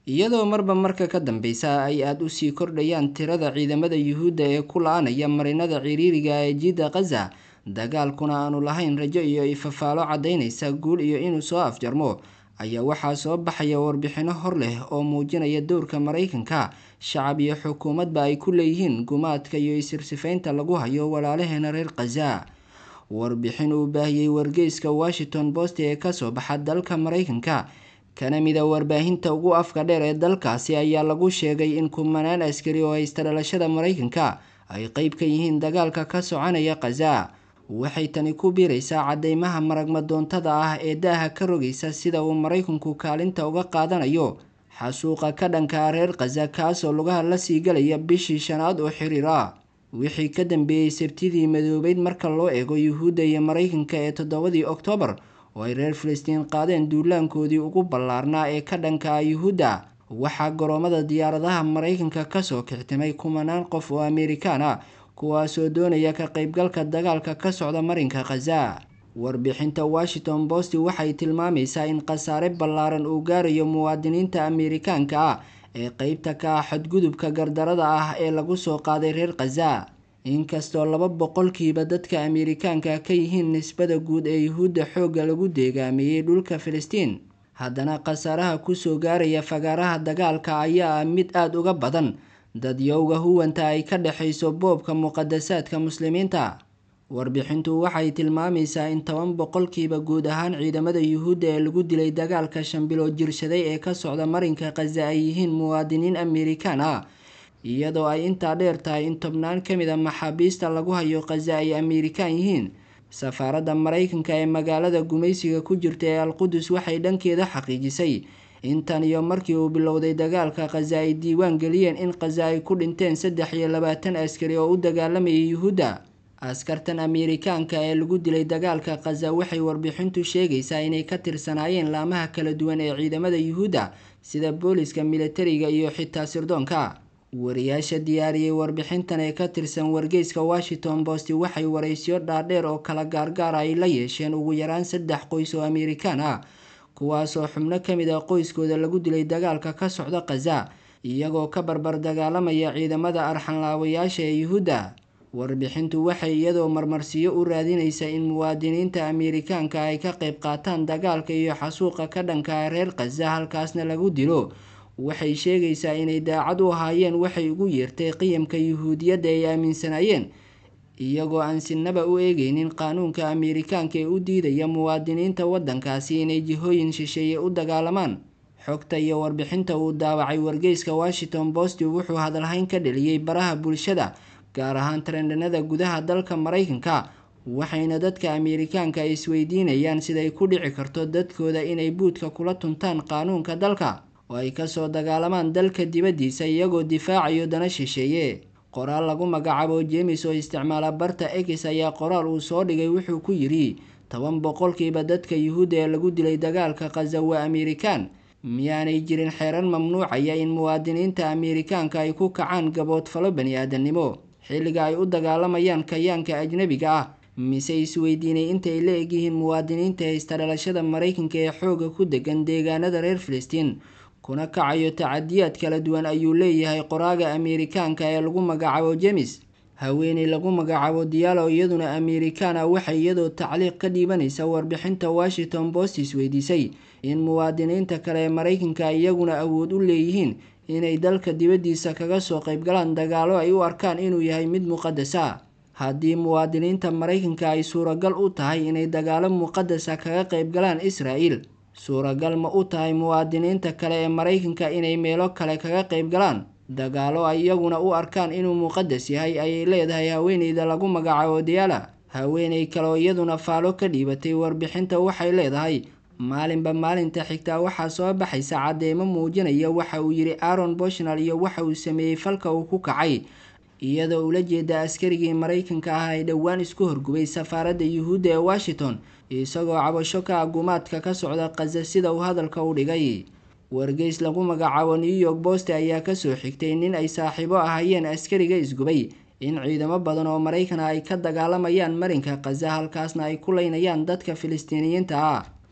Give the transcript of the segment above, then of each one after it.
iyadoo marba marka ka dambeysa ay aada usii kordhayaan tirada ciidamada yuhuudda ee ku la-anaya marinada ciriiriga ee jidda khaza dagaalkuna aanu lahayn rajo iyo ifafaalo caddaynaysa guul iyo inuu soo afjarmo ayaa waxaa soo baxaya warbixino hor leh oo muujinaya dowrka maraykanka shacab iyo xukuumadba ay ku leeyihiin gumaadka iyo isirsifaynta lagu hayo walaalaheena reer khaza warbixin uu baahiyey wargeyska washington post ee kasoo baxa dalka maraykanka kana mida warbaahinta ugu afka dheer ee dalkaasi ayaa lagu sheegay in kumanaan askari oo haysta dhalashada maraykanka ay qeyb ka yihiin dagaalka ka soconaya khaza waxay tani ku biiraysaa cadeymaha maragmadoontada ah ee daaha ka rogaysa sida uu maraykanku kaalinta uga qaadanayo xasuuqa ka dhanka reer khaza kaasoo lugaha la sii galaya bishii shanaad oo xiriir ah wixii ka dambeeyey sabtidii madoobeyd marka loo eego yuhuudda iyo maraykanka ee toddobadii oktoobar oo ay reer filistiin qaadeen duulaankoodii ugu ballaarnaa ee ka dhanka ah yuhuudda waxaa garoomada diyaaradaha maraykanka kasoo kictimay kumanaan qof oo amerikaan ah kuwaasoo doonaya ka qeybgalka dagaalka ka socda marinka khaza warbixinta washington post waxay tilmaamaysaa in khasaare ballaaran uu gaarayo muwaadiniinta amerikaanka ah ee qeybta ka ah xadgudubka gardarada ah ee lagu soo qaaday reer khaza inkastoo laba boqolkiiba dadka amerikaanka ka yihiin nisbada guud ee yuhuudda xoogga lagu deegaameeyey dhulka filistiin haddana khasaaraha kusoo gaaraya fagaaraha dagaalka ayaa ah mid aada uga badan dadyowga huwanta ay ka dhexayso boobka muqadasaadka muslimiinta warbixintu waxay tilmaamaysaa in toban boqolkiiba guud ahaan ciidamada yuhuudda ee lagu dilay dagaalka shan bilood jirsaday ee ka socda marinka khaza ay yihiin muwaadiniin amerikaan ah iyadoo ay intaa dheer tahay in tobnaan ka mid a maxaabiista lagu hayo khaza ay amerikaan yihiin safaaradda maraykanka ee magaalada gumaysiga ku jirta ee alqudus waxay dhankeeda xaqiijisay intan iyo markii uu bilowday dagaalka khaza ay diiwaan geliyeen in khaza ay ku dhinteen saddex iyo labaatan askari oo u dagaalamayay yuhuudda askartan amerikaanka ee lagu dilay dagaalka khaza waxay warbixintu sheegaysaa inay ka tirsanaayeen laamaha kala duwan ee ciidamada yuhuudda sida booliska militariga iyo xitaa sirdoonka wariyaasha diyaariyey warbixintan ee ka tirsan wargeyska washington post waxay waraysyo dhaadheer oo kala gaargaara ay la yeesheen ugu yaraan saddex qoys oo amerikaan ah kuwaasoo xubno ka mid a qoyskooda lagu dilay dagaalka ka socda khaza iyagoo ka barbar dagaalamaya ciidamada arxanlaawayaasha ee yuhuudda warbixintu waxay iyadoo marmarsiyo u raadinaysa in muwaadiniinta amerikaanka ay ka qayb qaataan dagaalka iyo xasuuqa ka dhanka reer khaza halkaasna lagu dilo waxay sheegaysaa inay daacad u ahaayeen waxay ugu yeertay qiyamka yuhuudiyadda ay aaminsanaayeen iyagoo aan sinaba u eegeynin qaanuunka amerikaanka ee u diidaya muwaadiniinta waddankaasi inay jihooyin shisheeye u dagaalamaan xogta iyo warbixinta uu daawacay wargeyska washington post wuxuu hadalhayn ka dheliyey baraha bulshada gaar ahaan trendhanada gudaha dalka maraykanka waxayna dadka amerikaanka isweydiinayaan siday ku dhici karto dadkooda inay buudka kula tuntaan qaanuunka dalka oo ay kasoo dagaalamaan dalka dibaddiisa iyagoo difaacayo dana shisheeye qoraal lagu magacaabo jemes oo isticmaala barta ex ayaa qoraal uu soo dhigay wuxuu ku yidhi toban boqolkiiba dadka yuhuudda ee lagu dilay dagaalka khaza waa amerikaan miyaanay jirin xeeran mamnuucaya in muwaadiniinta amerikaanka ay ku kacaan gaboodfalo bani aadamnimo xilliga ay u dagaalamayaan kayaanka ajnabiga ah mise isweydiinay intay la egyihiin muwaadiniinta haysta dhalashada maraykanka ee xooga ku degan deegaanada reer filistiin kuna kacayo tacadiyaad kala duwan ayuu leeyahay qoraaga amerikaanka ee lagu magacaabo jemes haweeney lagu magacaabo diyaalo iyaduna amerikaan ah waxay iyadoo tacliiq ka dhiibanaysa warbixinta washington post isweydiisay in muwaadiniinta kale ee maraykanka iyaguna awood u leeyihiin inay dalka dibaddiisa kaga soo qaybgalaan dagaalo ay u arkaan inuu yahay mid muqadasa haddii muwaadiniinta maraykanka ay suuragal u tahay inay dagaalo muqadasa kaga qaybgalaan israa'el suuragal ma u tahay muwaadiniinta kale ee maraykanka inay meelo kale kaga qaybgalaan dagaalo ay iyaguna u arkaan inuu muqadas yahay ayay leedahay haweeneyda lagu magacaabo diyaala haweeney kale oo iyaduna faalo ka dhiibatay warbixinta waxay leedahay maalinba maalinta xigtaa waxaa soo baxaysa cadeymo muujinaya waxa uu yidhi aaron boshnal iyo waxa uu sameeyey falka uu ku kacay iyadoo ula jeeda askarigii maraykanka ah ay dhowaan isku horgubay safaaradda yuhuudda ee washington isagoo cabasho ka agumaadka ka socda khaza sida uu hadalka u dhigay wargeys lagu magacaabo new york post ayaa kasoo xigtay nin ay saaxiibo ahayeen askariga isgubay in ciidamo badan oo maraykan ah ay ka dagaalamayaan marinka khaza halkaasna ay ku leynayaan dadka filistiiniyiinta ah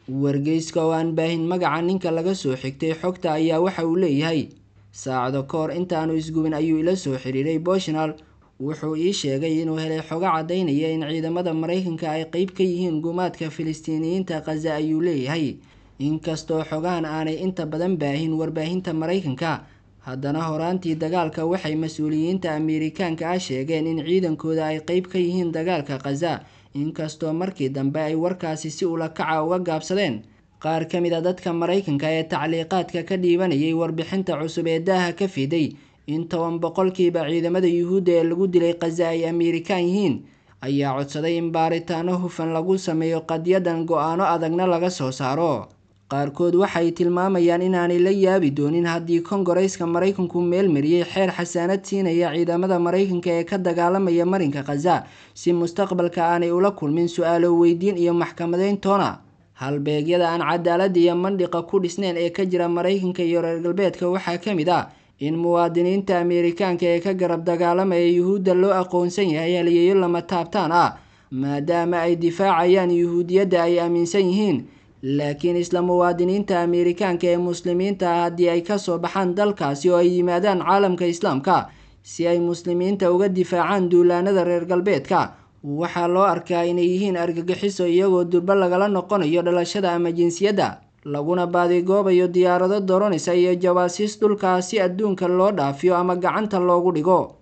wargeyska oo aan baahin magaca ninka laga soo xigtay xogta ayaa waxa uu leeyahay saacado ka hor intaanu isgubin ayuu ila soo xiriiray boshnal wuxuu ii sheegay inuu helay xogo caddaynaya in ciidamada maraykanka ay qeyb ka yihiin gumaadka filistiiniyiinta khaza ayuu leeyahay inkastoo xogahan aanay inta badan baahin warbaahinta maraykanka haddana horaantii dagaalka waxay mas-uuliyiinta ameerikaanka ah sheegeen in ciidankooda ay qeyb ka yihiin dagaalka khaza inkastoo markii dambe ay warkaasi si ula kaca uga gaabsadeen qaar ka mid a dadka maraykanka ee tacliiqaadka ka dhiibanayay warbixinta cusub ee daaha ka fiday in toban boqolkiiba ciidamada yuhuudda ee lagu dilay khaza ay ameerikaan yihiin ayaa codsaday in baaritaano hufan lagu sameeyo qadyadan go-aano adagna laga soo saaro qaarkood waxay tilmaamayaan inaanay la yaabi doonin haddii kongareyska maraykanku meelmariyey xeer xasaanad siinaya ciidamada maraykanka ee ka dagaalamaya marinka khaza si mustaqbalka aanay ula kulmin su-aalo weydiin iyo maxkamadeyn toona halbeegyada aan cadaalada iyo mandhiqa ku dhisneyn ee ka jira maraykanka iyo reer galbeedka waxaa ka mid ah in muwaadiniinta ameerikaanka ee ka garab dagaalamaya yuhuudda loo aqoonsan yahay haliyeeyo lama taabtaan ah maadaama ay difaacayaan yuhuudiyadda ay aaminsan yihiin laakiin isla muwaadiniinta ameerikaanka ee muslimiinta ah haddii ay kasoo baxaan dalkaasi oo ay yimaadaan caalamka islaamka si ay muslimiinta uga difaacaan duulaanada reer galbeedka waxaa loo arkaa inay yihiin argagixiso iyagoo durbo lagala noqonayo dhalashada ama jinsiyadda laguna baadigoobayo diyaarado doronisa iyo jawaasiis dhulkaas si adduunka loo dhaafiyo ama gacanta loogu dhigo